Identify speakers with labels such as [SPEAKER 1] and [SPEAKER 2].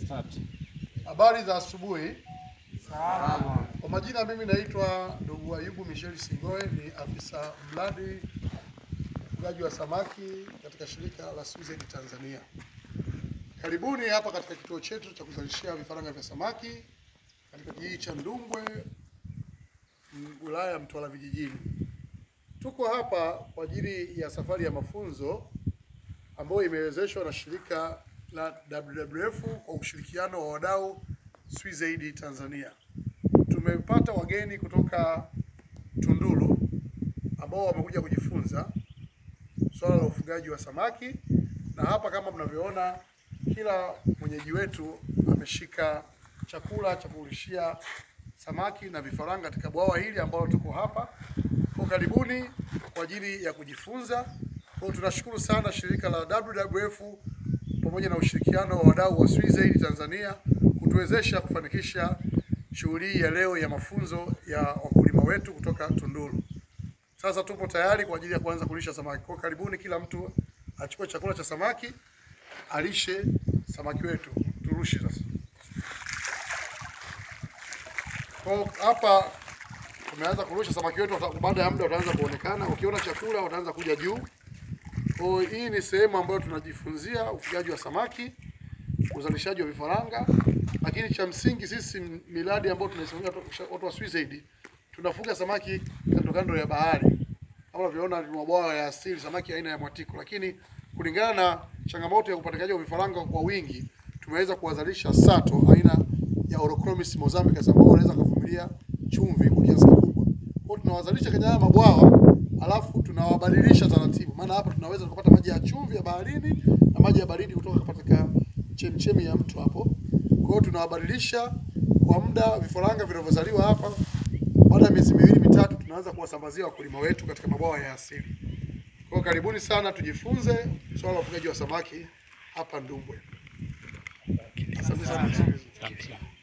[SPEAKER 1] Start.
[SPEAKER 2] Habari za asubuhi.
[SPEAKER 1] Salama.
[SPEAKER 2] Kwa majina mimi naitwa ndugu Ayubu Michel Singoe, ni afisa mradi ufugaji wa samaki katika shirika la Switzerland Tanzania. Karibuni hapa katika kituo chetu cha kuzalishia vifaranga vya samaki katika kijiji cha Ndumbwe, m- wilaya ya Mtwara vijijini. Tuko hapa kwa ajili ya safari ya mafunzo ambayo imewezeshwa na shirika la WWF kwa ushirikiano wa wadau Switzerland Tanzania. Tumepata wageni kutoka Tunduru ambao wamekuja kujifunza swala la ufugaji wa samaki, na hapa kama mnavyoona, kila mwenyeji wetu ameshika chakula cha kulishia samaki na vifaranga katika bwawa hili ambalo tuko hapa. Kwa karibuni kwa ajili ya kujifunza. Kwa hiyo tunashukuru sana shirika la WWF pamoja na ushirikiano wa wadau wa Switzerland Tanzania kutuwezesha kufanikisha shughuli hii ya leo ya mafunzo ya wakulima wetu kutoka Tunduru. Sasa tupo tayari kwa ajili ya kuanza kulisha samaki. Kwa hiyo karibuni, kila mtu achukue chakula cha samaki alishe samaki wetu. Turushe sasa. Kwa hiyo hapa tumeanza kurusha samaki wetu, wata- baada ya muda wataanza kuonekana. Ukiona chakula wataanza kuja juu. Kwa hiyo hii ni sehemu ambayo tunajifunzia ufugaji wa samaki, uzalishaji wa vifaranga, lakini cha msingi sisi miradi ambayo tunaisimamia watu- watu wa Switzerland tunafuga samaki kando kando ya bahari. Kama unavyoona ni mabwawa ya asili, samaki aina ya mwatiko, lakini kulingana na changamoto ya upatikanaji wa vifaranga kwa wingi, tumeweza kuwazalisha sato aina ya Orochromis mozambicus ambao wanaweza kuvumilia chumvi kwa kiasi kikubwa. Kwa hiyo tunawazalisha kwenye haya mabwawa alafu tunawabadilisha taratibu, maana hapa tunaweza kupata maji ya chumvi ya baharini na maji ya baridi kutoka katika chemchemi ya mto hapo. Kwa hiyo tunawabadilisha kwa muda vifaranga vinavyozaliwa hapa baada ya miezi miwili mitatu tunaanza kuwasambazia wakulima wetu katika mabwawa ya asili. Kwa hiyo karibuni sana tujifunze swala la ufugaji wa samaki hapa Ndumbwe. Asante sana.
[SPEAKER 1] Asante sana.